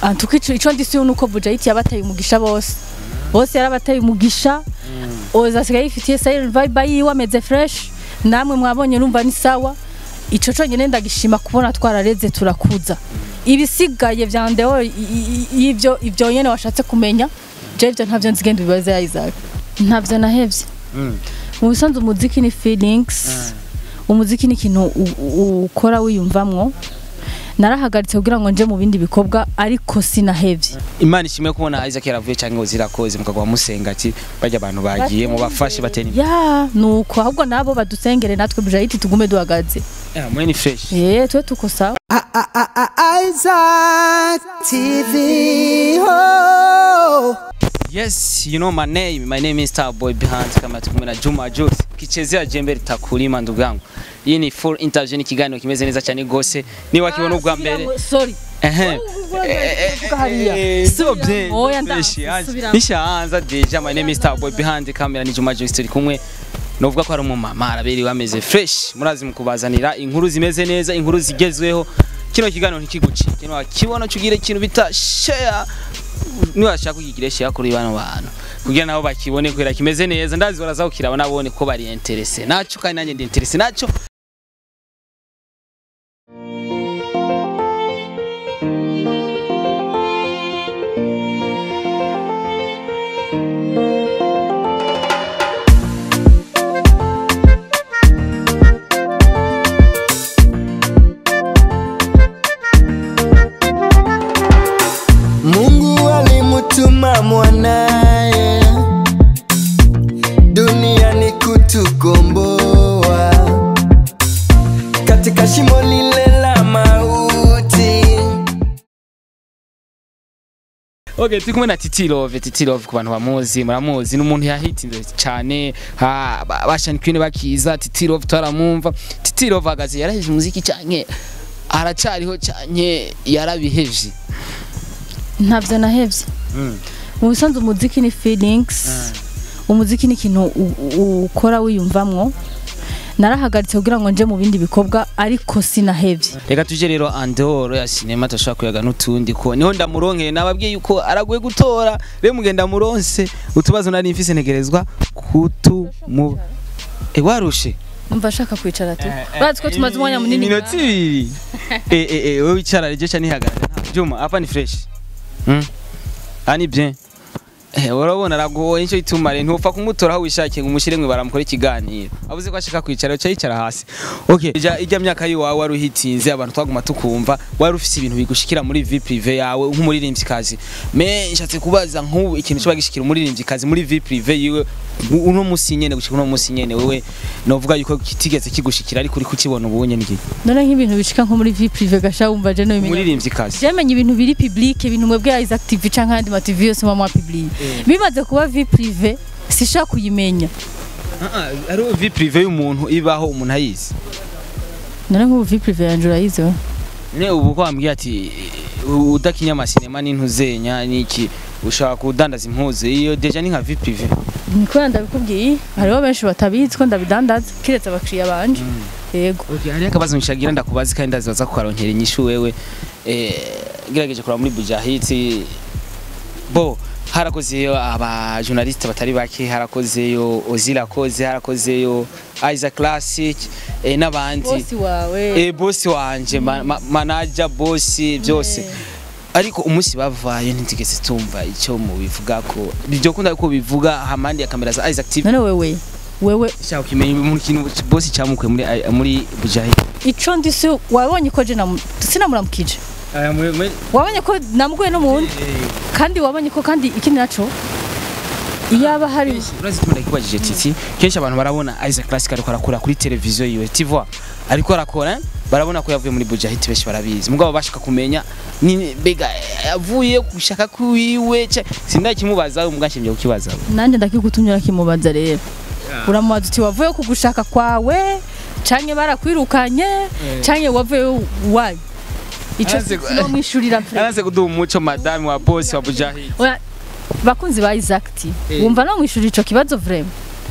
antuka ico ico ndisi nuko Bujayiti yabateye umugisha bose bose yarabateye umugisha oza asigaye yifitiye silent vibe yiwe ameze fresh namwe mwabonye numva ni sawa ico conyene ndagishima kubona twarareze turakuza ibisigaye vya ndeo i- i- i- ivyo ivyo nyene washatse kumenya je ivyo ntavyo nzigenda bibaze ya Isaac ntavyo nahevye mu bisanzwe umuziki ni feelings umuziki ni ikintu u- u- ukora wiyumvamwo narahagaritse kugira ngo nje mu bindi bikorwa ariko sinahevye imana ishimwe kubona isaac yaravuye cyangwa ngo zirakoze mukagwa musenga ati bajya abantu bagiye mubafashe batera imbere ya nuko ahubwo nabo badusengere natwe bujayiti tugume duhagaze Yeah, mwe ni fresh eh twe tuko sawa Isaac TV. Oh. yes you know my name my name is starboy behind kama tukumwe na juma jose kichezea jembe litakulima ndugu yangu hii ni full interview ni kiganiro kimeze neza cyane gose niba kibona ubwa mbere sorry ehe hariya. so bien Oya, nda- fresh, yaje. subiramo. nishaanza deja my name is starboy behind kamera ni juma jose turi kumwe novuga ko ari umumama araberewe ameze fresh murazi mukubazanira inkuru zimeze neza inkuru zigezweho kino kiganiro ntikiguci kino wakibona cugire ikintu bita share niwashaka kugigire share kuri bano bantu kugira nabo bakibone kubera kimeze neza ndazi baraza kukiraba nabone ko bari interesse naco kandi nanjye ndi interesse naco Mungu alimutuma mwanaye duniani kutukomboa katika shimo lile la mauti. Okay, turi kumwe na Titi Love, Titi Love ku bantu bamuzi, muramuzi, ni umuntu yahitinze cyane, ha ba- bashani kwine bakiza, Titi Love twaramwumva. Titi Love agaze yaraheje umuziki cyane, aracariho cyane, yarabihevye. ntavyo nahevye mu bisanzwe umuziki ni feelings umuziki ni ikintu u- u- ukora wiyumvamwo narahagaritse kugira ngo nje mu bindi bikorwa ariko sinahevye Reka tuje rero andoro ya cinema tashaka kuyaga n'utundi ko niho ndamuronkeye nababwiye yuko araguye gutora, rero mugenda muronse utubazo nari mfise ntegerezwa kutu mu E warushe umva ashaka kwicara tu bazi ko tumaze umwanya munini Iminota ibiri. Eh eh eh wewe wicara rege cha nihagarara. Juma hapa ni fresh. Hmm? Ani bien. Eh urabona aragoye nicyo ituma rero ntupfa kumutora aho wishakiye ngo umushire mwe baramukora ikiganiro. Abuze ko ashaka kwicara cyo yicara hasi. Okay, ija ijya myaka yiwawe wari uhitinze abantu twaguma tukumva wari ufise ibintu bigushikira muri vie prive yawe nk'umuririmbyikazi. Me nshatse kubaza nk'ubu ikintu cyo bagishikira umuririmbyikazi muri vie prive yiwe uno musi nyene gushika uno musi nyene wewe novuga yuko kitigeze kigushikira ariko uri kukibona ubunye niki none nk'ibintu bishika nko muri vie prive gasha wumva je no bimenya umuririmbyikazi Jemenya ibintu biri public ibintu mwebwe ya Isaac TV canke andi ma TV yose mwa public bimaze kuba vie prive sishaka kuyimenya ari vie prive y'umuntu ibaho umuntu ayizi none nk'ubu vie prive yanje urayizo ne ubu ko wambwiye ati udakinya amasinema n'intuzenya n'iki ushaka kudandaza impuzu iyo deja ni nka vie prive niko ndabikubwiye hariho benshi batabizi ko ndabidandaza kiretse abakiriya banje yego okay hari akabazo nshagira ndakubazi kandi ndazibaza kukaronkera inyishu wewe eh gerageje kuraba muri bujahiti bo harakozeyo aba journaliste batari bake harakozeyo ozila koze harakozeyo Isaac Classic eh, n'abandi bosi wawe eh bosi wanje ma, ma, manager bosi byose ariko umunsi bavayo ntigeze tumva icyo mu bivuga ko byo kunda ko bivuga hamandi ya kamera za Isaac TV none wewe wewe shaka kimenya mu kintu bosi cyamukwe muri muri Bujahi ico ndisi wabonye ko je namu- sinamuramukije wabonye ko namuguye no mu wundi kandi wabonye ko kandi ikindi naco iyaba hari urazi ko ndakibajije titi kenshi abantu barabona Isaac Classic ariko arakora kuri televiziyo yiwe tivwa ariko arakora eh? barabona ko yavuye muri Bujahit benshi barabizi mugabo bashaka kumenya ni bega yavuye gushaka kwiwe sindakimubaza umugashimye kukibaza nanjye ndakigutumye urakimubaza rero uramubaza uti wavuye ku gushaka kwawe canke barakwirukanye canke wavuye wayi ico Araze gu- sinomwishurira mfre Yaraze kuduha umuco madame wa boss wa Bujahit Oya, bakunzi ba Isaac T wumva no mwishurira ico kibazo vraiment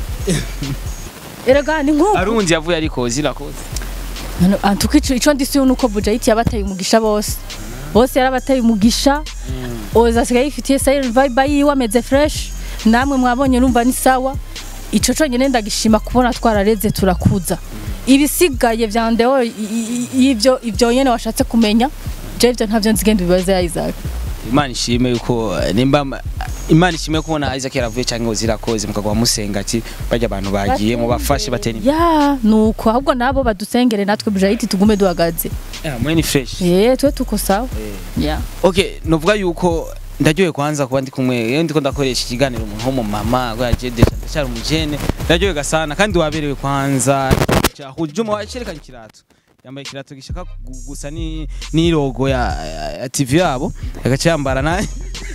erega ni nk'uko arundi yavuye ariko zirakoze None, antuka ico ico ndisi nuko Bujahit yabateye umugisha bose bose yarabateye umugisha oza asigaye yifitiye silent vibe yiwe ameze fresh namwe mwabonye numva ni sawa ico conyene ndagishima kubona twarareze turakuza ibisigaye vya ndeo i- i- i- ivyo ivyo nyene washatse kumenya je ivyo ntavyo nzigenda bibaze ya Isaac imana ishime yuko eh, nimba imana ishime kubona Isaac yaravuye cyangwa ngo zirakoze mukagwa musenga ati bajya abantu bagiye mu bafashe batera imbere ya nuko ahubwo nabo badusengere natwe bujayiti tugume duhagaze Yeah, mwe ni fresh eh twe tuko sawa ya okay novuga yuko ndaryoye kwanza kuba ndi kumwe iyo ndiko ndakoresha ikiganiro umuntu w'umumama ngo yaje deja ndacyari umujene ndaryoye gasana kandi waberewe kwanza cyahuje juma wacerekanye ikirato yambaye ikirato gishaka gu- gusa ni ni logo ya, ya, ya TV yabo agace yambara na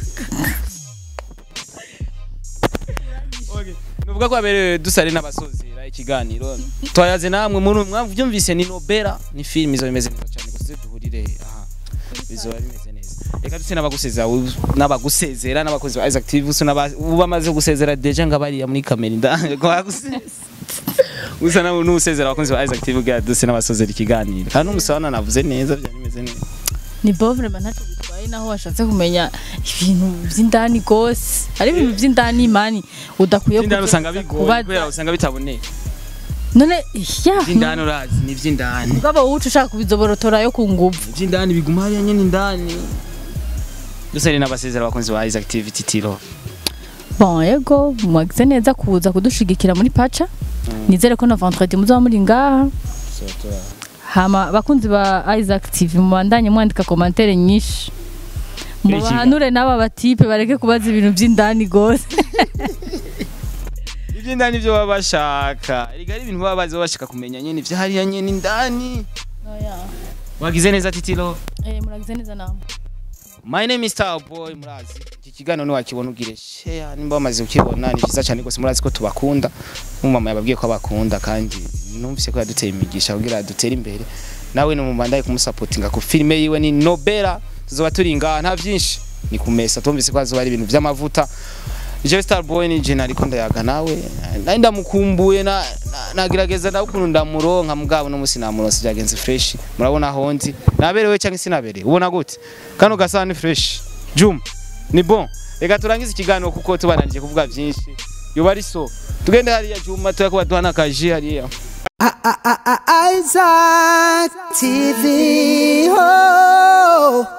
Okay. Nuvuga ko waberewe dusare n'abasozera ikiganiro twayaze namwe muri mwavyumvise ni Nobera ni film izo bimeze neza cyane gusa duhurire aha bizoba bimeze neza reka dutse n'abagusezera n'abagusezera n'abakozi ba Isaac TV usa n'aba- ubu bamaze gusezera deja nga bariya muri kamera inda ko bagusezera usa nawe n'usezera abakozi ba Isaac TV bwa dutse n'abasozera ikiganiro kandi umusabana navuze neza byari bimeze neza ni bovre man ntacyo bitwaye naho washatse kumenya ibintu by'indani gose ari ibintu by'indani imani udakwiye Vy'indani kuza usanga bigoye kubaza. kubera usanga bitaboneka none ya vy'indani urazi ni vy'indani mugabo wuce ushaka kubizoborotora yo ku nguvu vy'indani biguma hariya nyene indani dusare n'abasezera abakunzi ba Isaac TV Titiro bon yego mwagize neza kuza kudushigikira muri paca nizere ko na vendredi muzaba muri ngaha hama abakunzi ba Isaac TV mubandanye mwandika komantere nyinshi mubahanure n'aba batipe bareke kubaza ibintu by'indani gose ivy'indani vyo baba bashaka erega ari ibintu baba bazi baba bashaka kumenya nyene ivyo hariya nyene indani wagize neza Titiro eh muragize neza namwe My name is Starboy murazi iki kiganiro ni wakibona ugire share nimba bamaze ukibona ni cyiza cyane rwose murazi ko tubakunda umumama yababwiye ko abakunda kandi numvise ko yaduteye imigisha kugira dutere imbere nawe ni umubandaye kumusapotinga ku filime yiwe ni Nobera tuzoba turi ngaha nta byinshi ni kumesa tumvise ko hazoba ari ibintu by'amavuta Jewe Starboy ni jena ariko ndayaga nawe nari ndamukumbuye na na- nagerageza nawe ukuntu ndamuronka mugabo no musi namuronse byagenze fresh murabona aho ndi naberewe cyangwa sinaberewe ubona gute kano gasa ni fresh Juma ni bon reka turangize ikiganiro kuko tubananije kuvuga byinshi yoba ari so tugende hariya Juma tuyakuba duhana kaji hariya Isaac TV. Oh.